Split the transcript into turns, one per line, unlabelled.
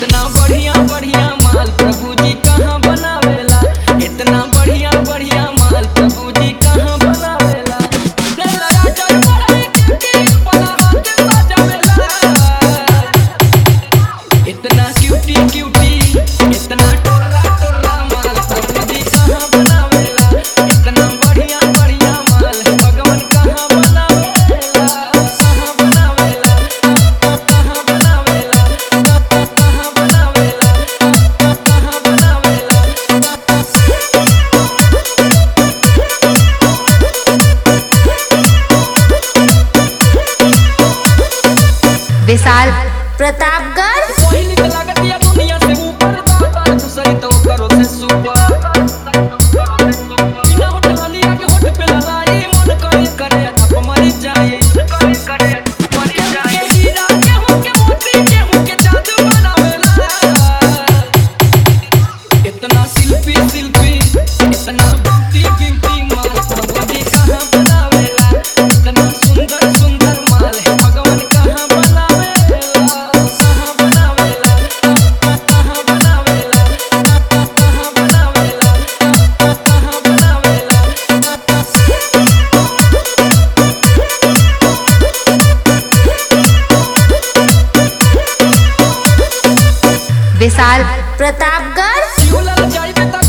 इतना बढ़िया बढ़िया माल प्रभु जी कहाँ बनावेला इतना बढ़िया बढ़िया माल प्रभु जी कहाँ बनावेला लेला राजा बड़े क्यूटी पला हाथ सजावेला इतना क्यूटी क्यूटी इतना टोला टोला माल प्रभु जी कहाँ बनावेला इतना बढ़िया बढ़िया माल भगवान कहाँ बनावेला कहाँ बनावेला कहाँ बनावेला कहाँ बनावेला कहाँ बनावेला
विशाल प्रतापगढ़
पहिली के लागतिया दुनिया से ऊपर दाता दूसरी तो करो से सुपर बिना होठ हलिया के होठ पे ललाई मन करे करे थप मर जाए करे करे मर जाए हीरा गेहूं के मोती गेहूं के जादू बनावेला इतना शिल्पी शिल्पी इतना ब्यूटी ब्यूटी माल भगवान कहाँ बनावेला इतना सुंदर सुंदर माल है भगवान कहाँ बनावेला कहाँ बनावेला कहाँ बनावेला कहाँ बनावेला कहाँ बनावेला
विशाल प्रतापगढ़
झूलल जाइबे त